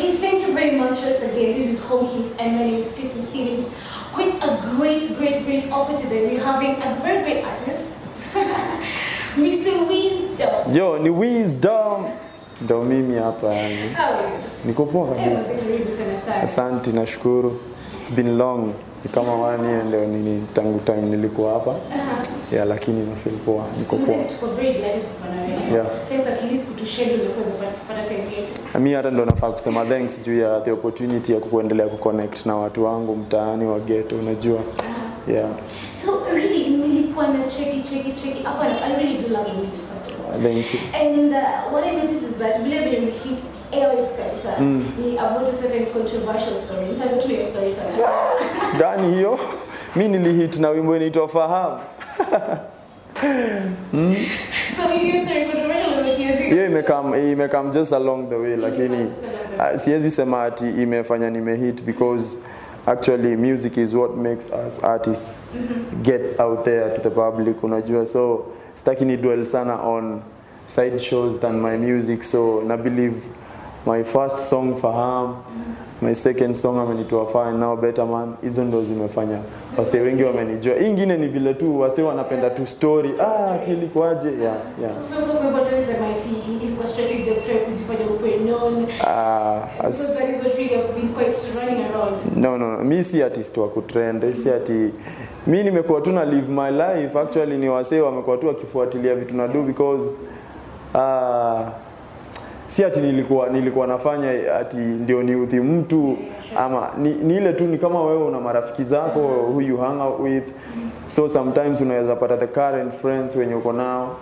Okay, thank you very much once again. This is Home Hits and my name is Kristen Stevens. Quite a great, great, great offer today. We're having a very great artist, Mr. Wisdom. Yo, ni Wisdom. Ndo mimi hapa yani. How are you? Niko poa Eh, kabisa. karibu tena sana. Asante, nashukuru. It's been long. Ni kama one year ndio nini tangu time nilikuwa hapa. Yeah, lakini na feel poa. Niko poa. Mzee, tuko very delighted kuwa na wewe. Yeah. Thanks at least kutuschedule kuweza kupata kupata sehemu yetu. Mi hata ndo nafaa kusema thanks juu ya the opportunity ya kuendelea kuconnect na watu wangu mtaani wa ghetto, unajua. Yeah. So really nilikuwa na cheki cheki cheki hapa na I really do love your music first of all. Thank you. And uh, what I noticed is that vile vile hit airwaves kabisa ni about a certain controversial story. Nitaka tu hiyo story sana. Gani hiyo? Mi nilihit na wimbo inaitwa Fahamu. So hiyo story controversial umetiazi. hiyo imekam imekam just along the way lakini uh, siwezi sema ati imefanya nimehit because actually music is what makes us artists get out there to the public unajua so sitaki ni dwell sana on side shows than my music so na believe my first song faham my second song amenitoa fine now better man hizo ndo zimefanya wase wengi wamenijua hii ingine ni vile tu wase wanapenda tu story ah ati ilikuwaje yeah, yeah. So so kwa hivyo tunasema ati ilikuwa strategy ya kutry kujifanya ukwe known. Ah, as, Because that is what really have been quite running around. no, no, no. Mi si artist wa kutrend, si ati mi nimekuwa tu na live my life actually ni wasee wamekuwa tu wakifuatilia vitu na do because uh, si ati nilikuwa nilikuwa nafanya ati ndio niudhi mtu ama ni, ni ile tu ni kama wewe una marafiki zako who you hang out with so sometimes unaweza pata the current friends wenye uko nao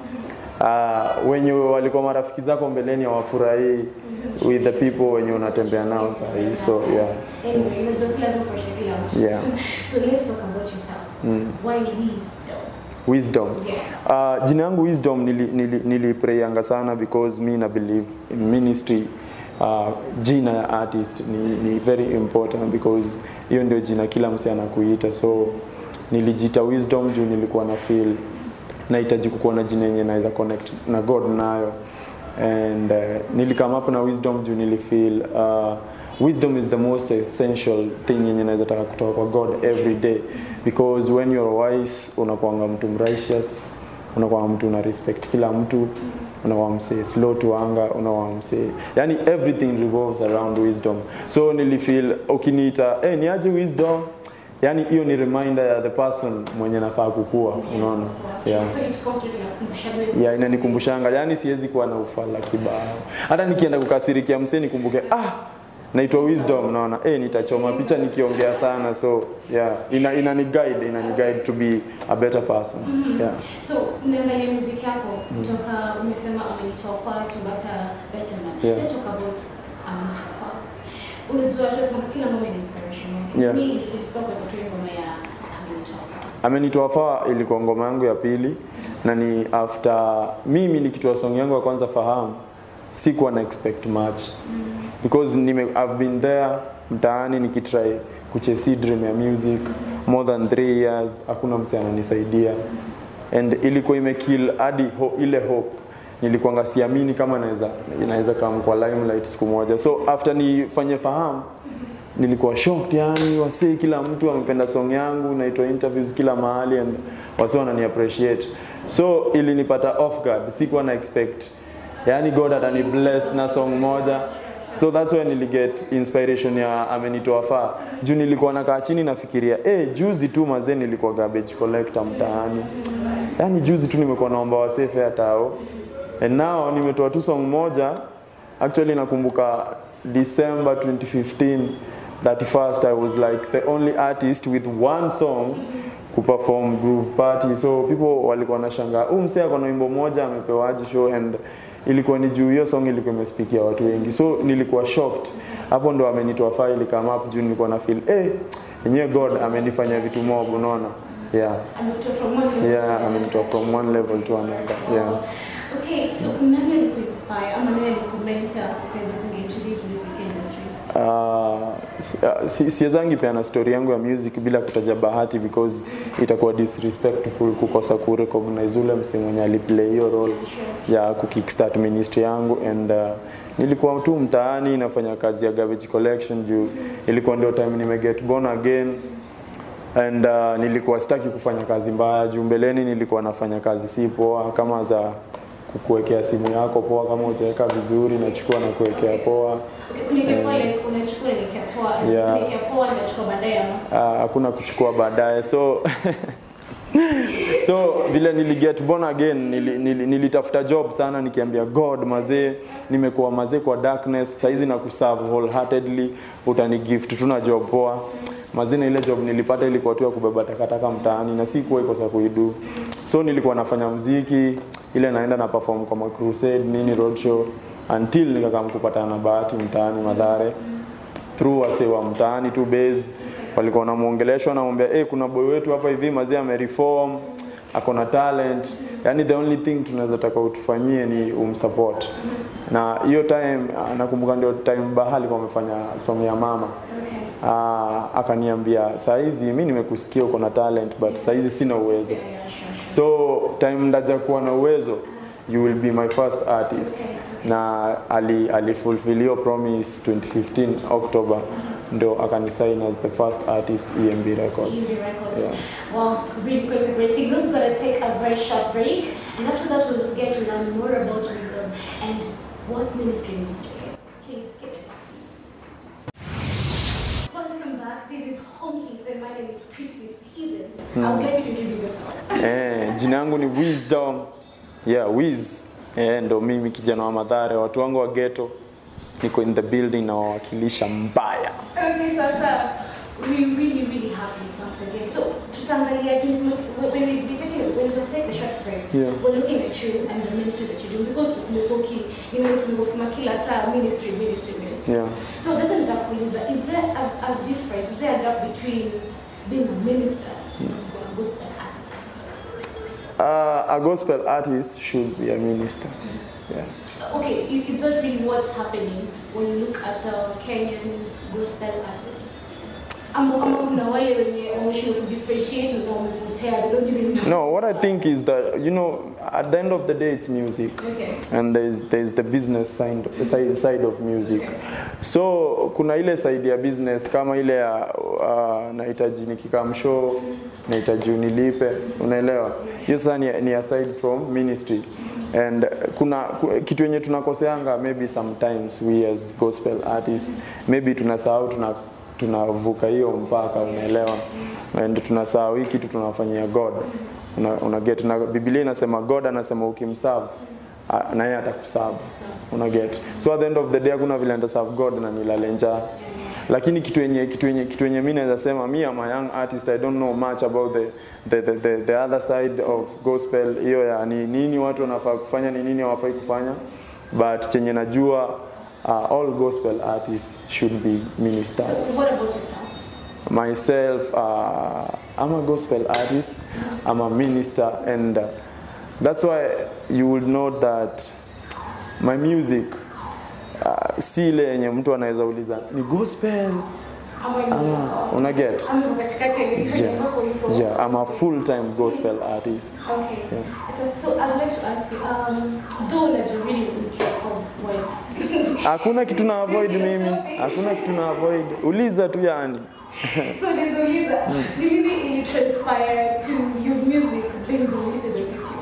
uh, wenye walikuwa marafiki zako mbeleni hawafurahii with the people wenye unatembea nao sahii so yeah Anyway, you know, just lazima kuonyesha kila mtu. Yeah. So let's talk about yourself. Why wisdom? wisdom Yes. Uh, jina yangu wisdom nili, nili, niliprayanga sana because mi na believe in ministry uh, jina ya artist ni, ni very important because hiyo ndio jina kila mse anakuita so nilijita wisdom juu nilikuwa na feel nahitaji kukuwa na jina yenye naweza connect na god nayo and uh, nilikam up na wisdom juu nilifeel uh, wisdom is the most essential thing yenye naweza taka kutoka kwa god every day because when you're wise unakuanga mtu righteous unakuwa mtu una respect kila mtu unakuwa msee slow to anger unakuwa msee yani everything revolves around wisdom so nilifeel ukiniita hey, niaje wisdom yani hiyo ni reminder ya the person mwenye nafaa kukua unaona yeah So it comes with inakumbusha ya inanikumbushanga yani siwezi kuwa na ufala kibao hata nikienda kukasirikia msee nikumbuke ah naitwa wisdom naona eh nitachoma picha nikiongea sana so yeah ina inani guide inani guide to be a better person yeah So niangalie muziki yako kutoka umesema amenitoa far to mpaka better man. Yeah. Let's talk about amenitoa far. Unajua tunasema kila ngoma ina inspiration yake. Yeah. Mimi inspire kwa sababu ngoma ya amenitoa far. amenitoa faa ilikuwa ngoma yangu ya pili na ni after mimi nikitoa song yangu ya kwanza fahamu sikuwa na expect much because nime, I've been there mtaani nikitry kuchesi dream ya music more than three years hakuna mse ananisaidia and ilikuwa imekill hadi ho, ile hope nilikuwa siamini kama naweza inaweza kama kwa limelight siku moja so after nifanye fahamu nilikuwa shocked yani wasee kila mtu amependa song yangu naitwa interviews kila mahali and wasee wanani appreciate so ilinipata off guard sikuwa na expect yani god atani bless na song moja so that's why niliget inspiration ya amenitoa faa juu nilikuwa nakaa chini nafikiria eh juzi tu mazee nilikuwa garbage collector mtaani yani juzi tu nimekuwa naomba wasee fare tao and now nimetoa tu song moja actually nakumbuka December 2015 31st I was like the only artist with one song kuperform groove party so people walikuwa nashangaa huu msee ako na wimbo moja amepewaje show and ilikuwa ni juu hiyo song ilikuwa imespikia watu wengi so nilikuwa shocked hapo ndo amenitoa file come up juu nilikuwa na feel eh yenyewe god amenifanya vitu mob unaona yeah Amenitoa from one level to yeah another. amenitoa from one level to another yeah Okay, so nani alikuinspire ama nani alikumentor ukaweza kuingia into this music industry? Uh, si- uh, si- siwezangi peana story yangu ya music bila kutaja bahati because itakuwa disrespectful kukosa kurecognize ule msee mwenye aliplay hiyo role ya kukickstart ministry yangu and uh, nilikuwa tu mtaani nafanya kazi ya garbage collection juu ilikuwa ndio time nime get born again and uh, nilikuwa sitaki kufanya kazi mbaya juu mbeleni nilikuwa nafanya kazi si poa kama za kukuwekea simu yako poa kama hujaweka vizuri nachukua na kuwekea poa Okay, kuelekea poa like unachukua kuelekea poa. Yeah. Kuelekea poa unachukua baadaye ama. Ah, hakuna kuchukua baadaye so so vile niliget born again nili, nili, nilitafuta job sana nikiambia god mazee nimekuwa mazee kwa darkness saizi na kuserve wholeheartedly utani gift tuna job poa mazee na ile job nilipata ilikuwa tu ya kubeba takataka mtaani na sikuwa ikosa kuidu so nilikuwa nafanya mziki ile naenda na perform kwa crusade nini roadshow until nikakam kupatana na bahati mtaani madhare through wase wa mtaani tu base walikuwa wanamuongelesha wanamwambia hey, kuna boy wetu hapa hivi mazee amereform ako na talent yani the only thing tunaweza taka utufanyie ni umsupport na hiyo time ah, nakumbuka ndio time Baha alikuwa amefanya somo ya mama Okay. Ah, akaniambia saa hizi mi nimekusikia uko na talent but saa hizi sina uwezo Yeah, yeah, sure, sure. so time ndaja kuwa na uwezo you will be my first artist na ali, ali fulfill hiyo promise 2015 October ndo akanisign as the first artist EMB Records Easy Records. Yeah. Well, really great, a great thing. We're going to take a very short break, and after that, we'll get to learn more about wisdom and what ministry means to you. Please give it. Welcome back. This is Home Hits, and my name is Christy Stevens. I would like you to introduce yourself. eh, jina yangu ni Wisdom yeah Wiz eh, ndo mimi kijana wa Madhare watu wangu wa ghetto niko in the building na wawakilisha mbaya Okay, so, sir, we're really, really happy once again. So, tutaangalia things, when we be taking, when we take the short break, Yeah. we're looking at you and the ministry that you do because umekuwa you know, tumekuwa kila saa ministry, ministry, ministry. yeah. So that's what nitakuuliza. Is there a, a difference? Is there a gap between being a minister and a gospel artist? Uh, a gospel artist should be a minister yeah. Okay, i- is that really what's happening when you look at the Kenyan gospel artists? Ama ama kuna wale wenye wameshindwa kudifferentiate na wamepotea, they don't even know. No, what I think is that you know, at the end of the day, it's music, Okay. and there's there's the business side, the side, side of music. So kuna ile side ya business kama ile ya uh, nahitaji nikikam show, nahitaji unilipe, unaelewa? Hiyo sasa ni, ni aside from ministry. And kuna ku- kitu yenye tunakoseanga maybe sometimes we as gospel artists maybe tunasahau tuna tunavuka hiyo mpaka unaelewa and tunasahau hii kitu tunafanyia god una, una get na biblia inasema god anasema ukimserve ah, na yeye atakuserve una get so at the end of the day hakuna vile nitaserve god na nilale njaa lakini kitu yenye kitu yenye kitu yenye mimi naweza sema me am a young artist i don't know much about the the, the, the, the other side of gospel hiyo ya ni nini watu wanafaa kufanya ni nini hawafai kufanya but chenye najua uh, all gospel artists should be ministers So what about yourself? myself uh, i'm a gospel artist i'm a minister and uh, that's why you will know that my music uh, si ile yenye mtu anaweza uliza ni gospel Ama ni ama una get ama uko katikati ya nini yeah. ambako uko? yeah i'm a full time gospel artist Okay. So, so I would like to ask you, um, though that you really would avoid hakuna kitu na avoid mimi hakuna kitu na avoid uliza tu yani So nizuliza, ni nini ili transpire to your music being deleted on YouTube?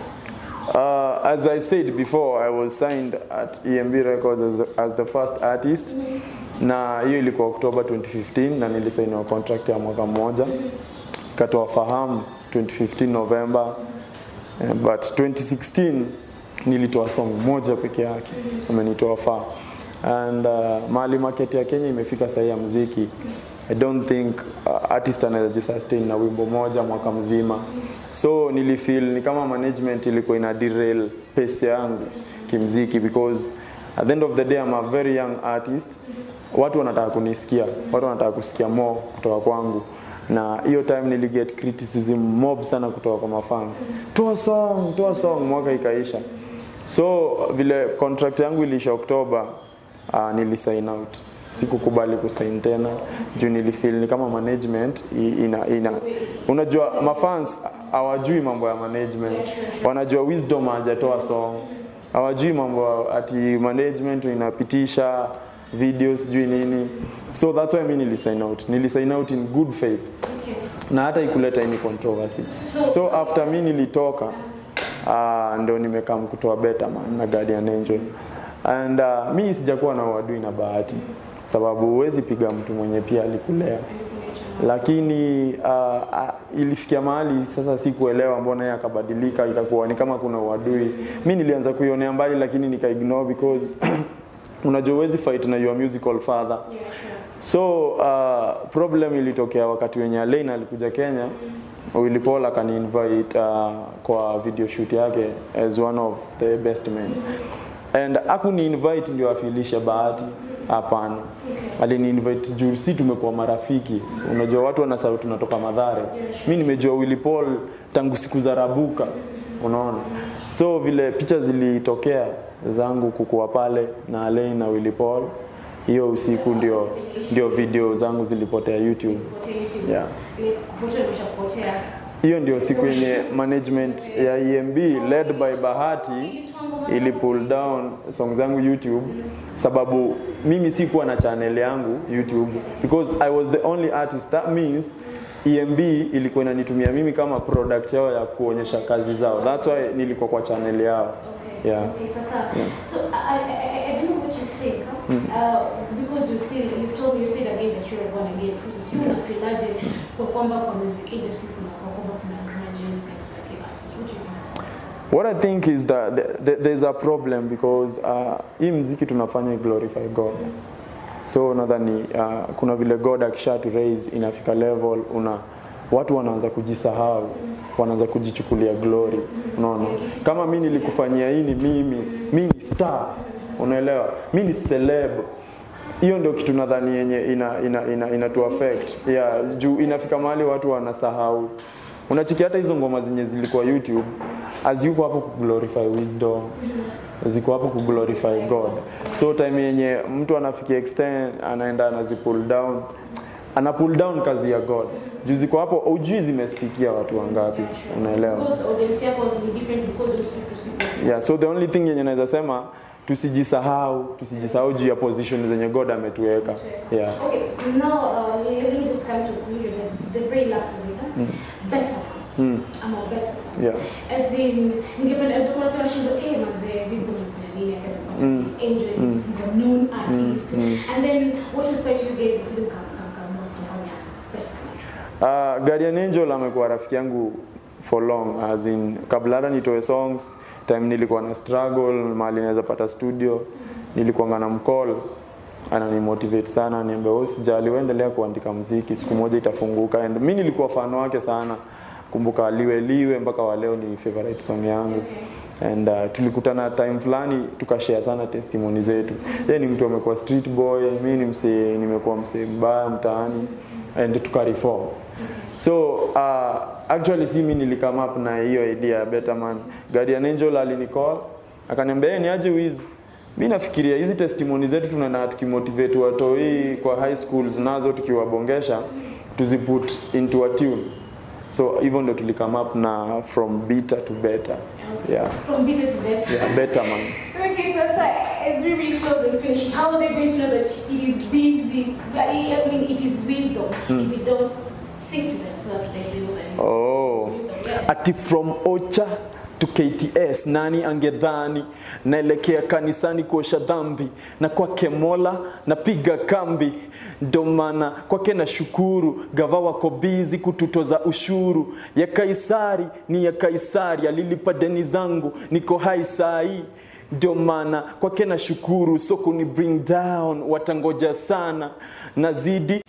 Uh, as I said before, I was signed at EMB Records as the, as the first artist na hiyo ilikuwa Oktoba 2015 na nilisainiwa contract ya mwaka mmoja katoa fahamu 2015 November Eh, but 2016 nilitoa song moja peke yake amenitoa faa and uh, mahali market ya Kenya imefika sahi ya mziki I don't think uh, artist anaweza jisustain na wimbo moja mwaka mzima so nilifeel ni kama management ilikuwa ina derail pace yangu kimziki because at the end of the day I'm a very young artist watu wanataka kunisikia watu wanataka kusikia more kutoka kwangu na hiyo time niliget criticism mob sana kutoka kwa mafans toa song toa song mwaka ikaisha so vile contract yangu iliisha oktoba uh, nilisign out sikukubali kusign tena juu nilifeel ni kama management i- ina, ina unajua mafans hawajui mambo ya management wanajua wisdom hajatoa song hawajui mambo ati management inapitisha video sijui nini so that's why mi nilisign out nilisign out in good faith Okay. na hata ikuleta any controversy So- so after mi nilitoka uh, ndo nimekam kutoa Betterman na Guardian Angel and uh, mi sijakuwa na uadui na bahati sababu huwezi piga mtu mwenye pia alikulea lakini uh, uh, ilifikia mahali sasa sikuelewa mbona yeye akabadilika ikakuwa ni kama kuna uadui mi nilianza kuionea mbali lakini nikaignore because unajua huwezi fight na your musical father Yeah, sure. So uh, problem ilitokea wakati wenye Alain alikuja Kenya, Willy Paul akani invite uh, kwa video shoot yake as one of the best men and akuni invite ndio afilishe bahati hapana alini invite juu si tumekuwa marafiki unajua watu wanasahau tunatoka madhare mi nimejua Willy Paul tangu siku za rabuka unaona so vile picha zilitokea zangu kukuwa pale na Alain na Willy Paul hiyo usiku ndio ndio video zangu zilipotea YouTube. Kupotea YouTube. Yeah. Like, kupotea imeshapotea. Hiyo ndio siku yenye management ya EMB led by Bahati ili pull down song zangu YouTube sababu mimi sikuwa na channel yangu YouTube because I was the only artist that means EMB ilikuwa inanitumia mimi kama product yao ya kuonyesha kazi zao. That's why nilikuwa kwa channel yao. Okay. Yeah. Okay, sasa. So I, I, I, I don't know what you think. huh? Uh, because you still you've told me you said again that you're a born again process. You unafilaje kwa kwamba kwa music industry kuna kwa kwamba kuna grudges katikati ya artists. What do you think? about that? What I think is that th- th- there's a problem because uh, hii mziki tunafanya glorify God. So nadhani uh, kuna vile God akisha to raise inafika level una watu wanaanza kujisahau, wanaanza kujichukulia glory. Unaona? Kama mimi nilikufanyia hii ni mimi, mimi ni star. Unaelewa? Mimi ni celeb. Hiyo ndio kitu nadhani yenye ina ina ina, ina to affect. Yeah, juu inafika mahali watu wanasahau. Unachiki hata hizo ngoma zenye zilikuwa YouTube aziko hapo kuglorify wisdom ziko hapo kuglorify God. So time yenye mtu anafikia extent anaenda anazi pull down ana pull down kazi ya God. Juu ziko hapo ujui zimespikia watu wangapi. Unaelewa? Because audience yako ni different because you speak to people. Yeah, so the only thing yenye naweza sema tusijisahau, tusijisahau juu ya position zenye God ametuweka. Yeah. Okay, now uh, let me just come to conclusion. The, the very last of it. Huh? Better. Mm. I'm a better. Yeah. As in, ningependa ndio kuna sema shindo eh manze Wisdom alifanya nini akapata Mm. Angel Mm. is a known artist Mm. and then what inspired you guys to come come come kufanya better. Uh, Guardian Angel amekuwa rafiki yangu for long as in kabla hata nitoe songs time nilikuwa na struggle mahali naweza pata studio nilikuwa na mcall ananimotivate sana niambia wewe usijali wewe endelea kuandika mziki siku moja itafunguka and mimi nilikuwa fan wake sana kumbuka liwe liwe mpaka wa leo ni favorite song yangu and uh, tulikutana time fulani tukashare sana testimony zetu yeye ni mtu amekuwa street boy mimi ni msee nimekuwa msee mbaya mtaani and tukareform so uh, actually si mimi nilikame up na hiyo idea ya Betterman Guardian Angel alinicall akaniambia "Eh, ni aje wiz mi nafikiria hizi testimony zetu tunaenda tukimotivate watoi kwa high schools nazo tukiwabongesha tuziput into a tune so hivyo ndo tulikame up na from bitter to better yeah, From bitter to better. yeah Betterman Okay, so, so as we really close and finish, how are they going to know that it is busy? I mean, it is wisdom if we don't sing to them so that they know that it's oh wisdom. Yes. ati from ocha to KTS, nani angedhani naelekea kanisani kuosha dhambi, na kwake Mola napiga kambi. Ndo maana kwake na shukuru, gava wako bizi kututoza ushuru. Ya Kaisari ni ya Kaisari, alilipa deni zangu, niko hai sai ndio maana kwake na shukuru, so kuni bring down watangoja sana, nazidi